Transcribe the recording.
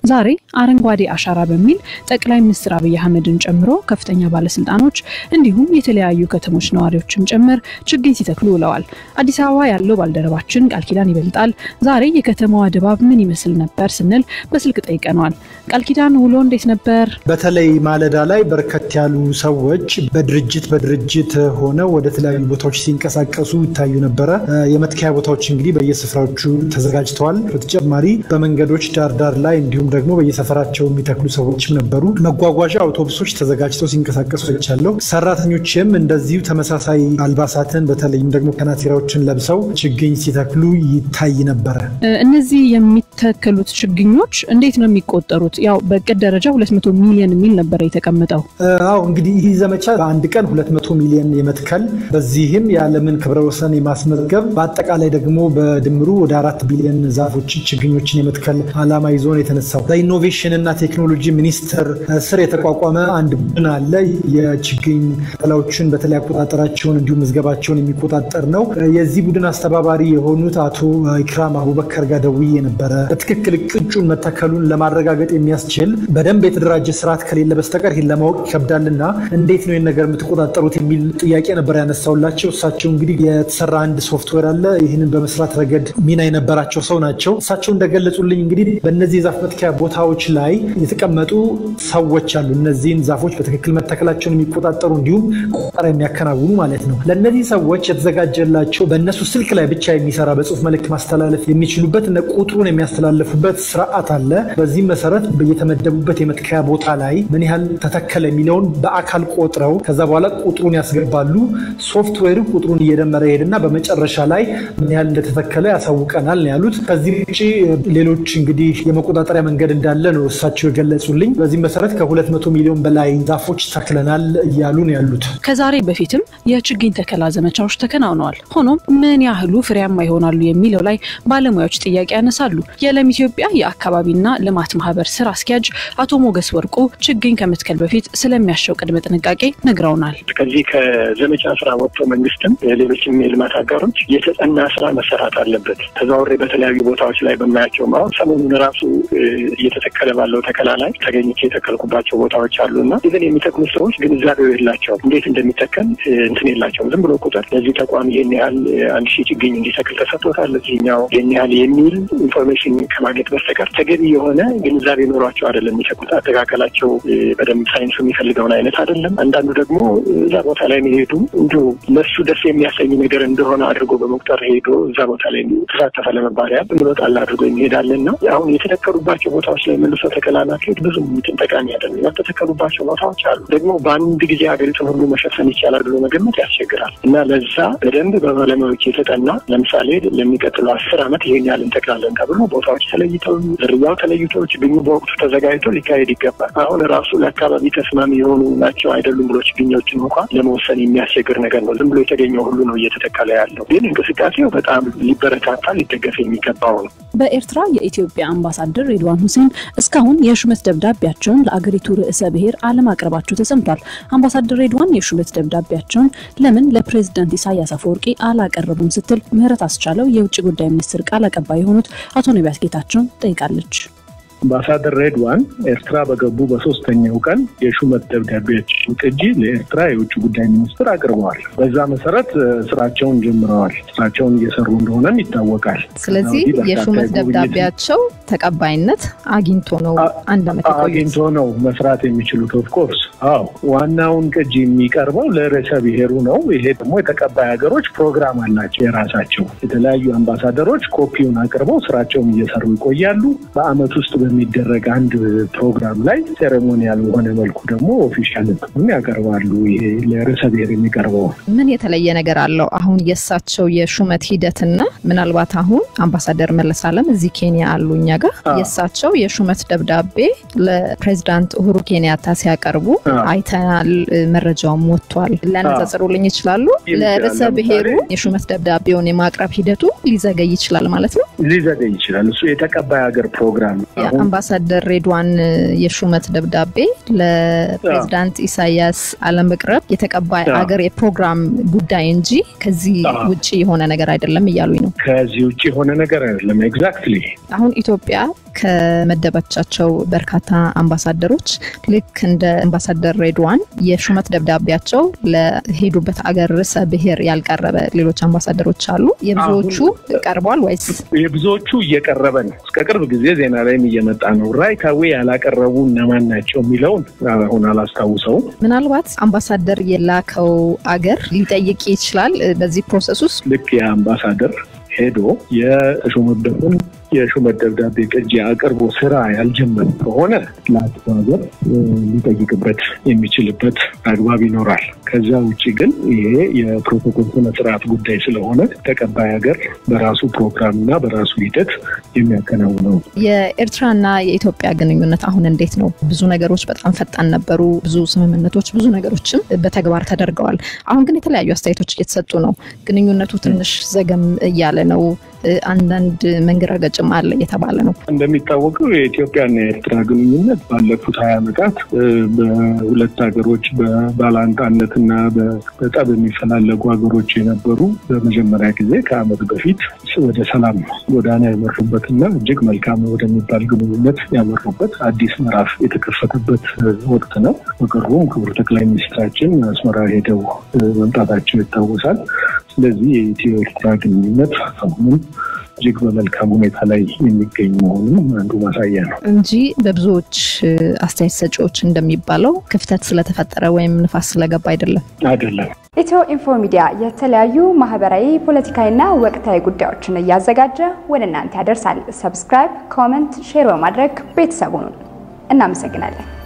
ዛሬ አረንጓዴ አሻራ በሚል ጠቅላይ ሚኒስትር አብይ አህመድን ጨምሮ ከፍተኛ ባለስልጣኖች እንዲሁም የተለያዩ ከተሞች ነዋሪዎችም ጭምር ችግኝ ሲተክሉ ውለዋል። አዲስ አበባ ያለው ባልደረባችን ቃል ኪዳን ይበልጣል ዛሬ የከተማዋ ድባብ ምን ይመስል ነበር ስንል በስልክ ጠይቀነዋል። ቃል ኪዳን ውሎ እንዴት ነበር? በተለይ ማለዳ ላይ በርከት ያሉ ሰዎች በድርጅት በድርጅት ሆነው ወደ ተለያዩ ቦታዎች ሲንቀሳቀሱ ይታዩ ነበረ። የመትከያ ቦታዎች እንግዲህ በየስፍራዎቹ ተዘጋጅተዋል። በተጨማሪ በመንገዶች ዳር ዳር ላይ እንዲሁም ደግሞ በየሰፈራቸው የሚተክሉ ሰዎችም ነበሩ። መጓጓዣ አውቶቡሶች ተዘጋጅተው ሲንቀሳቀሱ አይቻለሁ። ሰራተኞችም እንደዚሁ ተመሳሳይ አልባሳትን በተለይም ደግሞ ከናቲራዎችን ለብሰው ችግኝ ሲተክሉ ይታይ ነበረ። እነዚህ የሚተከሉት ችግኞች እንዴት ነው የሚቆጠሩት? ያው በእቅድ ደረጃ 200 ሚሊዮን የሚል ነበረ የተቀመጠው። አዎ እንግዲህ ይህ ዘመቻ በአንድ ቀን 200 ሚሊዮን የመትከል በዚህም የዓለምን ክብረ ወሰን የማስመዝገብ በአጠቃላይ ደግሞ በድምሩ ወደ አራት ቢሊዮን ዛፎች ችግኞችን የመትከል ዓላማ ይዞ ነው የተነሳው። በኢኖቬሽን እና ቴክኖሎጂ ሚኒስቴር ስር የተቋቋመ አንድ ቡድን አለ። የችግኝ ተከላዎችን በተለይ አቆጣጠራቸውን እንዲሁም ምዝገባቸውን የሚቆጣጠር ነው። የዚህ ቡድን አስተባባሪ የሆኑት አቶ ኢክራም አቡበከር ጋር ደውዬ ነበረ። በትክክል ቅጩን መተከሉን ለማረጋገጥ የሚያስችል በደንብ የተደራጀ ስርዓት ከሌለ በስተቀር ይህን ለማወቅ ይከብዳልና እንዴት ነው ይህን ነገር የምትቆጣጠሩት የሚል ጥያቄ ነበር ያነሳውላቸው። እሳቸው እንግዲህ የተሰራ አንድ ሶፍትዌር አለ። ይህንን በመስራት ረገድ ሚና የነበራቸው ሰው ናቸው። እሳቸው እንደገለጹልኝ እንግዲህ በእነዚህ የዛፍ መትከያ ቦታዎች ላይ የተቀመጡ ሰዎች አሉ። እነዚህን ዛፎች በትክክል መተከላቸውን የሚቆጣጠሩ እንዲሁም ቆጠራ የሚያከናውኑ ማለት ነው። ለእነዚህ ሰዎች የተዘጋጀላቸው በእነሱ ስልክ ላይ ብቻ የሚሰራ በጽሁፍ መልእክት ማስተላለፍ የሚችሉበት እነ ቁጥሩን የሚያስተላልፉበት ስርዓት አለ። በዚህም መሰረት በየተመደቡበት የመትከያ ቦታ ላይ ምን ያህል ተተከለ የሚለውን በአካል ቆጥረው ከዛ በኋላ ቁጥሩን ያስገባሉ። ሶፍትዌሩ ቁጥሩን እየደመረ ይሄድና በመጨረሻ ላይ ምን ያህል እንደተተከለ ያሳውቀናል ነው ያሉት። ከዚህ ውጭ ሌሎች እንግዲህ የመቆጣጠሪያ መንገድ እንዳለ ነው እሳቸው የገለጹልኝ። በዚህም መሰረት ከ200 ሚሊዮን በላይ ዛፎች ተክለናል እያሉ ነው ያሉት። ከዛሬ በፊትም የችግኝ ተከላ ዘመቻዎች ተከናውነዋል። ሆኖም ምን ያህሉ ፍሬያማ ይሆናሉ የሚለው ላይ ባለሙያዎች ጥያቄ ያነሳሉ። የለም ኢትዮጵያ የአካባቢና ልማት ማህበር ስራ አስኪያጅ አቶ ሞገስ ወርቁ ችግኝ ከመትከል በፊት ስለሚያሻው ቅድመ ጥንቃቄ ነግረውናል። ከዚህ ከዘመቻ ስራ ወጥቶ መንግስትም ሌሎችም የልማት አጋሮች የተጠና ስራ መሰራት አለበት። ተዘዋውሬ በተለያዩ ቦታዎች ላይ በማያቸው አሁን ሰሞኑን ራሱ እየተተከለ ባለው ተከላ ላይ ተገኝቼ የተከልኩባቸው ቦታዎች አሉ እና ኢቨን የሚተክሉ ሰዎች ግንዛቤው የላቸውም። እንዴት እንደሚተከል እንትን የላቸውም። ዝም ብሎ ቁጥር ለዚህ ተቋም ይህን ያህል አንድ ሺህ ችግኝ እንዲተክል ተሰጥቶታል፣ ለዚህኛው ይህን ያህል የሚል ኢንፎርሜሽን ከማግኘት በስተቀር ተገቢ የሆነ ግንዛቤ ኖሯቸው አይደለም የሚተክሉት። አተካከላቸው በደንብ ሳይንሱ የሚፈልገውን አይነት አይደለም። አንዳንዱ ደግሞ እዛ ቦታ ላይ መሄዱ እንዲሁ ለሱ ደስ የሚያሰኝ ነገር እንደሆነ አድርጎ በመቁጠር ሄዶ እዛ ቦታ ላይ ተሳተፈ ለመባሪያ ብሎ ጣል አድርጎ የሚሄዳለን ነው አሁን የተተከሉባቸው ቦታዎች ላይ መልሶ ተከላ ማካሄድ ብዙም እንትን ጠቃሚ አይደለም። ያልተተከሉባቸው ቦታዎች አሉ። ደግሞ በአንድ ጊዜ ሀገሪቱን ሁሉ መሸፈን ይቻላል ብሎ መገመት ያስቸግራል እና ለዛ በደንብ በባለሙያዎች የተጠና ለምሳሌ ለሚቀጥለው አስር ዓመት ይሄን ያህል እንተክላለን ተብሎ ቦታዎች ተለይተው ዝርያው ተለይቶ ችግኙ በወቅቱ ተዘጋጅቶ ሊካሄድ ይገባል። አሁን ራሱ ለአካባቢ ተስማሚ የሆኑ ናቸው አይደሉም ብሎ ችግኞችን እንኳን ለመወሰን የሚያስቸግር ነገር ነው። ዝም ብሎ የተገኘው ሁሉ ነው እየተተከለ ያለው። ግን እንቅስቃሴው በጣም ሊበረታታ ሊደገፍ የሚገባው ነው። በኤርትራ የኢትዮጵያ አምባሳደር ሬድዋን ሁሴን እስካሁን የሹመት ደብዳቤያቸውን ለአገሪቱ ርዕሰ ብሔር አለማቅረባቸው ተሰምቷል። አምባሳደር ሬድዋን የሹመት ደብዳቤያቸውን ለምን ለፕሬዝዳንት ኢሳያስ አፈወርቂ አላቀረቡም ስትል ምህረት አስቻለው የውጭ ጉዳይ ሚኒስትር ቃል አቀባይ የሆኑት አቶ ነቢያት ጌታቸውን ጠይቃለች። አምባሳደር ሬድዋን ኤርትራ በገቡ በሶስተኛው ቀን የሹመት ደብዳቤያቸውን ቅጂ ለኤርትራ የውጭ ጉዳይ ሚኒስትር አቅርበዋል። በዛ መሰረት ስራቸውን ጀምረዋል። ስራቸውን እየሰሩ እንደሆነም ይታወቃል። ስለዚህ የሹመት ደብዳቤያቸው ተቀባይነት አግኝቶ ነው አንድ ዓመት አግኝቶ ነው መስራት የሚችሉት። ኦፍኮርስ አዎ፣ ዋናውን ቅጂ የሚቀርበው ለርዕሰ ብሔሩ ነው። ይሄ ደግሞ የተቀባይ ሀገሮች ፕሮግራም አላቸው የራሳቸው። የተለያዩ አምባሳደሮች ኮፒውን አቅርበው ስራቸውን እየሰሩ ይቆያሉ። በአመት ውስጥ የሚደረግ አንድ ፕሮግራም ላይ ሴሬሞኒያል በሆነ መልኩ ደግሞ ኦፊሻል እንትኑን ያቀርባሉ። ይሄ ለርዕሰ ብሔር የሚቀርበው ምን የተለየ ነገር አለው? አሁን የእሳቸው የሹመት ሂደትና ምናልባት አሁን አምባሳደር መለስ አለም እዚህ ኬንያ አሉ እኛ ጋር የእሳቸው የሹመት ደብዳቤ ለፕሬዚዳንት ኡሁሩ ኬንያታ ሲያቀርቡ አይተናል። መረጃውም ወጥቷል። ሊያነጻጽሩልኝ ይችላሉ? ለርዕሰ ብሔሩ የሹመት ደብዳቤውን የማቅረብ ሂደቱ ሊዘገይ ይችላል ማለት ነው። ሊዘገይ ይችላል። እሱ የተቀባይ ሀገር ፕሮግራም የአምባሳደር ሬድዋን የሹመት ደብዳቤ ለፕሬዚዳንት ኢሳያስ አለመቅረብ የተቀባይ ሀገር የፕሮግራም ጉዳይ እንጂ ከዚህ ውጭ የሆነ ነገር አይደለም እያሉኝ ነው። ከዚህ ውጭ የሆነ ነገር አይደለም። ኤግዛክትሊ አሁን ኢትዮጵያ ከመደበቻቸው በርካታ አምባሳደሮች ልክ እንደ አምባሳደር ሬድዋን የሹመት ደብዳቤያቸው ለሄዱበት አገር ርዕሰ ብሔር ያልቀረበ ሌሎች አምባሳደሮች አሉ። የብዙዎቹ ቀርቧል ወይስ? የብዙዎቹ እየቀረበ ነው። እስከ ቅርብ ጊዜ ዜና ላይም እየመጣ ነው። ራይት አዌ ያላቀረቡ እነማን ናቸው የሚለውን አሁን አላስታውሰውም። ምናልባት አምባሳደር የላከው አገር ሊጠይቅ ይችላል በዚህ ፕሮሰስ ውስጥ ልክ የአምባሳደር ሄዶ የተሾመበትን የሹመት ደብዳቤ ቅጂ አቅርቦ ስራ ያልጀመረ ከሆነ ለአጥፎ ሀገር ሊጠይቅበት የሚችልበት አግባብ ይኖራል። ከዛ ውጭ ግን ይሄ የፕሮቶኮል ስነ ስርዓት ጉዳይ ስለሆነ ተቀባይ ሀገር በራሱ ፕሮግራም እና በራሱ ሂደት የሚያከናውነው። የኤርትራና የኢትዮጵያ ግንኙነት አሁን እንዴት ነው? ብዙ ነገሮች በጣም ፈጣን ነበሩ። ብዙ ስምምነቶች፣ ብዙ ነገሮችም በተግባር ተደርገዋል። አሁን ግን የተለያዩ አስተያየቶች እየተሰጡ ነው። ግንኙነቱ ትንሽ ዘገም እያለ ነው። አንዳንድ መንገራገጭም አለ እየተባለ ነው። እንደሚታወቀው የኢትዮጵያና የኤርትራ ግንኙነት ባለፉት ሀያ ዓመታት በሁለት ሀገሮች በባላንጣነትና በጠብ የሚፈላለጉ ሀገሮች የነበሩ በመጀመሪያ ጊዜ ከዓመት በፊት ወደ ሰላም ጎዳና ያመሩበትና እጅግ መልካም ወደሚባል ግንኙነት ያመሩበት አዲስ ምዕራፍ የተከፈተበት ወቅት ነው። በቅርቡም ክቡር ጠቅላይ ሚኒስትራችን አስመራ ሄደው መምጣታቸው ይታወሳል። ስለዚህ የኢትዮ ኤርትራ ግንኙነት አሁንም እጅግ በመልካም ሁኔታ ላይ የሚገኝ መሆኑን አንዱ ማሳያ ነው እንጂ በብዙዎች አስተያየት ሰጪዎች እንደሚባለው ክፍተት ስለተፈጠረ ወይም ንፋስ ስለገባ አይደለም አይደለም። ኢትዮ ኢንፎ ሚዲያ የተለያዩ ማህበራዊ፣ ፖለቲካዊና ወቅታዊ ጉዳዮችን እያዘጋጀ ወደ እናንተ ያደርሳል። ሰብስክራይብ፣ ኮመንት፣ ሼር በማድረግ ቤተሰቡን እናመሰግናለን።